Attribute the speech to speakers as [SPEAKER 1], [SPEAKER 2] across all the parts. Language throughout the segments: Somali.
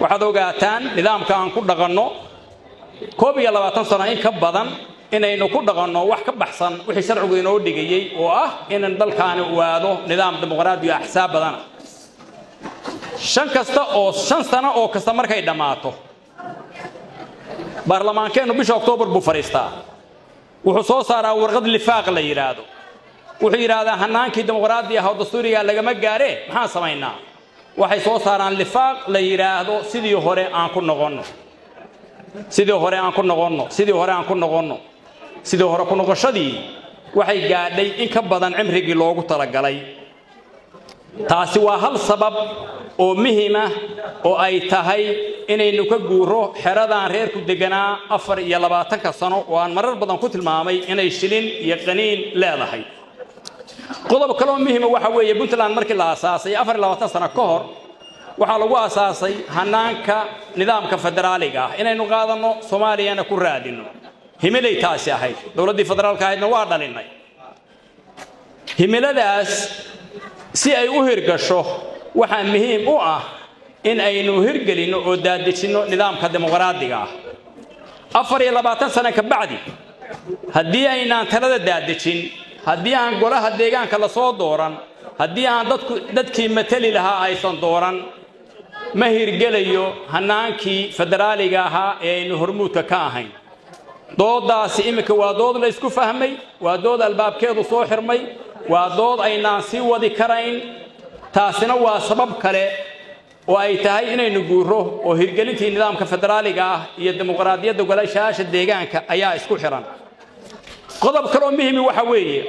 [SPEAKER 1] waxaad ogaataan nidaamka aan ku dhaqanno koob iyo labaatan sano in ka badan inaynu ku dhaqanno wax ka baxsan wixii sharcigu inoo dhigayey oo ah inan dalkaani u aado nidaam dimuqraadi iyo axsaab badana shan kasta oo shan sano oo kasta markay dhammaato baarlamaankeennu bisha oktoobar buu fadhiistaa wuxuu soo saaraa warqad lifaaq la yidhaahdo wuxuu yidhaahdaa hanaankii dimuqraadi ah oo dastuuriga lagama gaaree maxaan samaynaa waxay soo saaraan lifaaq la yidhaahdo sidii hore aan ku noqonno sidii hore aan ku noqonno sidii hore aan ku noqonno sidii hore ku noqoshadii waxay gaadhay in ka badan cimrigii loogu talagalay taasi waa hal sabab oo muhima oo ay tahay inaynu ka guuro xeradaan reerku deganaa afar iyo labaatanka sano oo aan marar badan ku tilmaamay inay shilin iyo qaniin leedahay qodob kaloo muhima waxa weeye puntland markii la aasaasay afar iyo labaatan sano ka hor waxaa lagu aasaasay hanaanka nidaamka federaaliga ah inaynu qaadanno soomaaliyana ku raadinno himilay taasi ahayd dowladdii federaalka ahaydna waa dhalinnay himiladaas si ay u hirgasho waxaa muhiim u ah in aynu hirgelinno oo daadejinno nidaamka dimuqraadiga ah afar iyo labaatan sano ka bacdi haddii aynaan talada daadejin haddii aan golaha deegaanka lasoo dooran haddii aan dadku dadkii matali lahaa aysan dooran ma hirgelayo hanaankii federaaliga ahaa ee aynu hormuudka ka ahayn doodaasi iminka waa dood la isku fahmay waa dood albaabkeedu soo xirmay waa dood aynaan sii wadi karayn taasina waa sabab kale oo ay tahay inaynu guuro oo hirgelintii nidaamka federaaliga ah iyo dimuqraadiyadda golayaasha deegaanka ayaa isku xiran qodob kaloo muhimi waxa weeye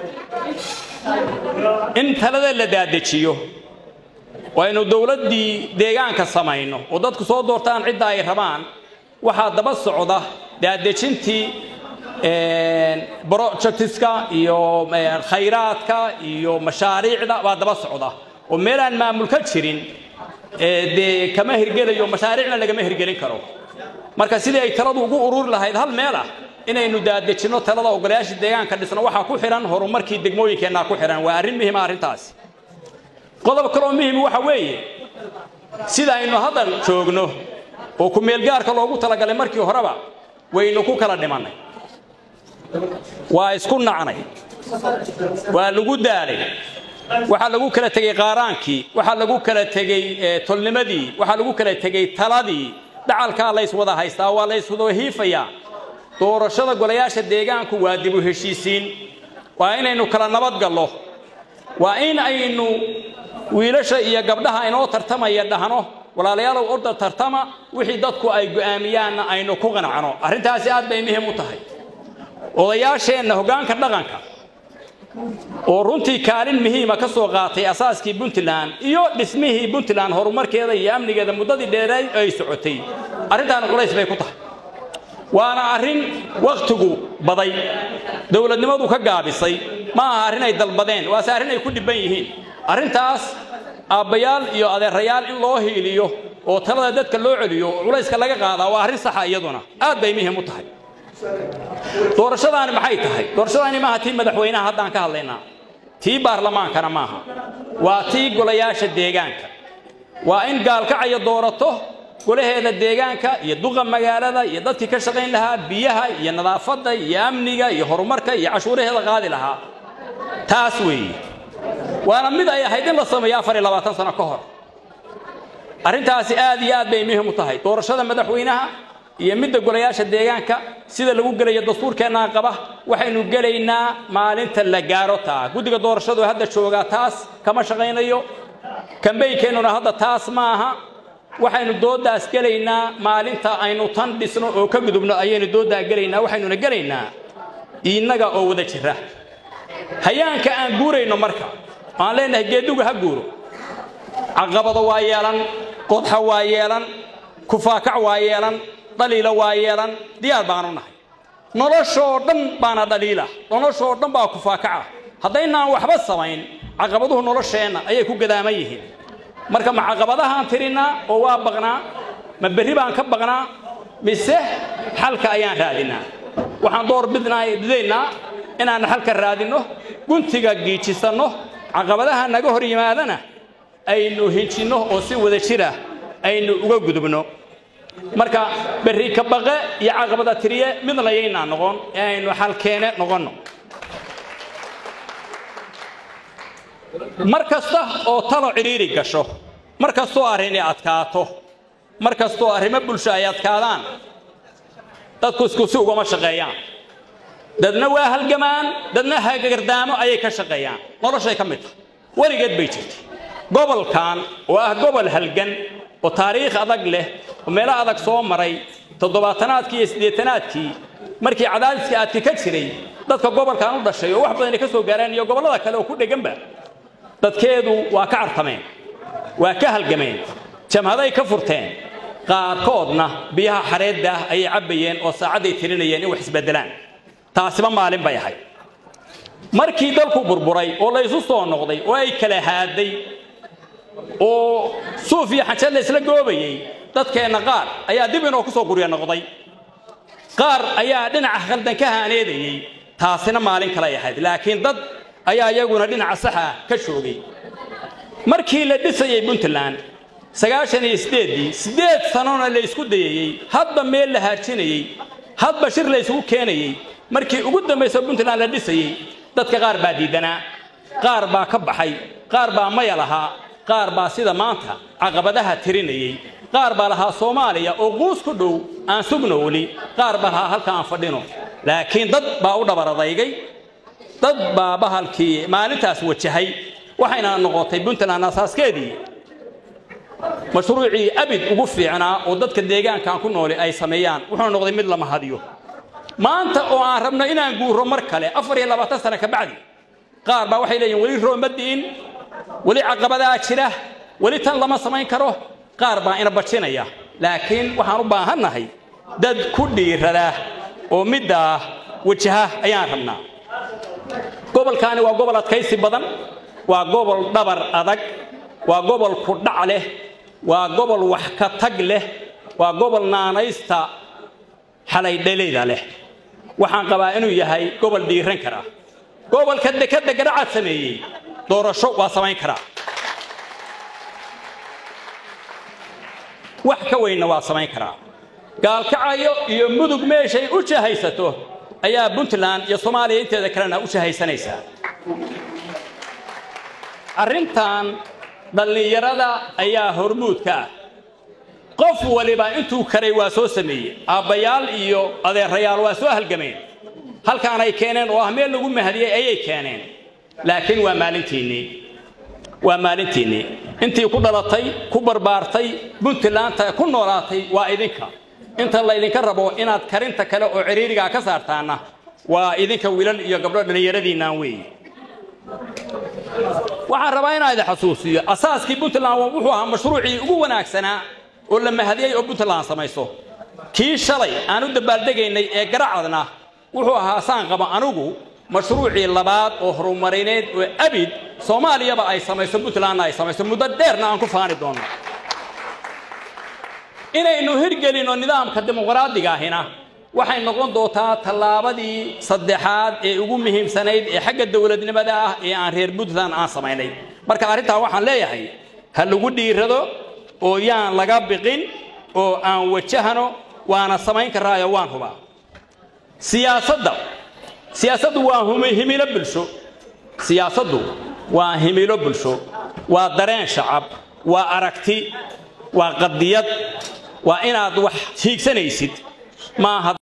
[SPEAKER 1] in talada la daadejiyo waynu dowladdii deegaanka samayno oo dadku soo doortaan cidda ay rabaan waxaa daba socda daadejintii projectiska iyo khayraadka iyo mashaariicda baa daba socda oo meel aan maamul ka jirin dee kama hirgelayo mashaariicna lagama hirgelin karo marka sidii ay taladu ugu ururi lahayd hal meel ah inaynu daadejinno talada ogolayaasha deegaanka dhisno waxaa ku xihan horumarkii degmooyinkeennaa ku xihan waa arrin muhima arrintaasi qodob kaloo muhim waxa weeye sida aynu hadda joogno oo ku-meelgaarka loogu talagalay markii horeba waynu ku kala dhimannay waa isku nacnay waa lagu daalay waxaa lagu kala tegey qaaraankii waxaa lagu kala tegey tolnimadii waxaa lagu kala tegey taladii dhacalkaa layswada haystaa waa layswada hiifayaa doorashada golayaasha deegaanku waa dib u heshiisiin waa inaynu kala nabad gallo waa in aynu wiilasha iyo gabdhaha inoo tartamaya dhahno walaalayaalow orda tartama wixii dadku ay go'aamiyaanna aynu ku qanacno arrintaasi aad bay muhiim u tahay odayaasheenna hoggaanka dhaqanka oo runtii kaalin muhiima ka soo qaatay asaaskii puntland iyo dhismihii puntland horumarkeeda iyo amnigeeda muddadii dheereed ay socotay arrintaana culays bay ku tahay waana arrin wakhtigu baday dowladnimadu ka gaabisay ma aha arrin ay dalbadeen waase arrin ay ku dhibban yihiin arrintaas aabbayaal iyo adeerayaal in loo hiiliyo oo talada dadka loo celiyo oo culayska laga qaadaa waa arrin saxa iyaduna aad bay muhiim u tahay doorashadaani maxay tahay doorashadaani maaha tii madaxweynaha haddaan ka hadlaynaa tii baarlamaankana maaha waa tii golayaasha deegaanka waa in gaalkacaya doorato golaheeda deegaanka iyo duqa magaalada iyo dadkii ka shaqayn lahaa biyaha iyo nadaafadda iyo amniga iyo horumarka iyo cashuuraheeda qaadi lahaa taas weeye waana mid ay ahayd in la sameeyo afar iyo labaatan sano ka hor arrintaasi aad iyo aad bay muhiim u tahay doorashada madaxweynaha iyo midda golayaasha deegaanka sida lagu gelayo dastuurkeennaa qaba waxaynu gelaynaa maalinta la gaaro taa guddiga doorashadu hadda joogaa taas kama shaqaynayo kambaynkeenuna hadda taas ma aha waxaynu doodaas gelaynaa maalinta aynu tan dhisno oo ka gudubno ayaynu doodaa gelaynaa waxaynuna gelaynaa innaga oo wada jira hayaanka aan guurayno marka aan leenahay geeduga ha guuro caqabado waa yeelan qodxa waa yeelan kufaakac waa yeelan dhaliila waa yeelan diyaar baanu nahay noloshoo dhan baana dhaliila noloshoo dhan baa kufaakaca haddaynaan waxba samayn caqabaduhu nolosheenna ayay ku gadaaman yihiin marka ma caqabadahaan tirinaa oo waa baqnaa ma berri baan ka baqnaa mise xalka ayaan raadinaa waxaan door bidaynaa inaan xalka raadinno guntiga giijisanno caqabadaha naga hor yimaadana aynu hinjinno oo si wada jira aynu uga gudubno marka berri ka baqe iyo caqabada tiriye mid layaynaa noqon ee aynu xalkeene noqonno mar kasta oo talo cidhiiri gasho mar kastoo arrini adkaato mar kastoo arrimo bulsho ay adkaadaan dadku isku si ugama shaqeeyaan dadna waa halgamaan dadna hagardaamo ayay ka shaqeeyaan noloshay ka mid tahay weligeed bay jirtay gobolkan oo ah gobol halgan oo taariikh adag leh oo meelo adag soo maray toddobaatanaadkii iyo siddeetanaadkii markii cadaadiska aadka ka jiray dadka gobolkan u dhashay oo wax badan ay ka soo gaareen iyo gobollada kale oo ku dheganba dadkeedu waa ka cartameen waa ka halgameen jamhaday ka furteen qaarkoodna biyaha xareedda ah ayay cabbayeen oo saacadday tirinayeen in wax isbeddelaan taasiba maalin bay ahayd markii dalku burburay oo la isu soo noqday oo ay kala haaday oo suuf iyo xajad la isla goobayey dadkeenna qaar ayaa dib inoo ku soo gurya noqday qaar ayaa dhinaca khaldan ka haaneedayey taasina maalin kalay ahayd laakiin dad ayaa iyaguna dhinaca saxa ka joogay markii la dhisayey puntland sagaashan iyo sideeddii siddeed sanona la isku dayayey hadba meel la haajinayey hadba shir la isugu keenayey markii ugu dambaysa puntland la dhisayey dadka qaar baa diidanaa qaar baa ka baxay qaar baa maya lahaa qaar baa sida maanta caqabadaha tirinayey qaar baa lahaa soomaaliya oo quus ku dhow aan sugno weli qaar baa lahaa halka aan fadhino laakiin dad baa u dhabaradaygay dad baa bahalkii maalintaas wajahay waxayna noqotay puntland asaaskeedii mashruucii abid ugu fiicnaa oo dadka deegaankan ku nooli ay sameeyaan wuxuu noqday mid lama hadiyo maanta oo aan rabno inaan guuro mar kale afar iyo labaatan sano ka bacdi qaar baa waxay leeyihin weli rooma di'in weli caqabadaa jira weli tan lama samayn karo qaar baa ina bajinaya laakiin waxaan u baahannahay dad ku dhiirada oo middaa wajaha ayaan rabnaa gobolkaani waa gobol adkaysi badan waa gobol dhabar adag waa gobol ku dhac leh waa gobol wax ka tag leh waa gobol naanaysta xalay dhaleyda leh waxaan qabaa inuu yahay gobol dhiiran kara gobolka dekadda garacad sameeyey doorasho waa samayn karaa wax ka weynna waa samayn karaa gaalkacayo iyo mudug meeshay u jahaysato ayaa puntland iyo soomaaliya inteeda kalena u jahaysanaysaa arrintan dhallinyarada ayaa hormuudka ah qof waliba intuu karay waa soo sameeyey aabbayaal iyo adeerayaal waa soo halgameen halkaan ay keeneen oo ah meel lagu mahadiyey ayay keeneen laakiin waa maalintiinnii waa maalintiinnii intii ku dhalatay ku barbaartay puntlandta ku noolaatay waa idinka inta laydinka rabo inaad karinta kale oo ciriirigaa ka saartaanna waa idinka wiilal iyo gabdho dhallinyaradiinnaan weeye waxaan rabaa inaan idin xasuusiyo asaaskii puntland wuxuu ahaa mashruucii ugu wanaagsanaa oo la mahadiyey oo puntland samayso kii shalay aan u dabaaldegaynay ee garacadna wuxuu ahaa saan qaba anigu mashruucii labaad oo horumarineed oo abid soomaaliyaba ay samayso puntlandna ay samayso muddo dheerna aan ku faani doonno inaynu hirgelinno nidaamka dimuqraadiga ahina waxay noqon doontaa tallaabadii saddexaad ee ugu muhiimsanayd ee xagga dowladnimada ah ee aan reer puntland aan samaynay marka arrintaa waxaan leeyahay ha lagu dhiirado oo yaan laga biqin oo aan wajahano waana samayn karaayo waan hubaa siyaasadda siyaasaddu waa himilo bulsho siyaasaddu waa himilo bulsho waa dareen shacab waa aragti waa qadiyad waa inaad wax hiigsanaysid maaha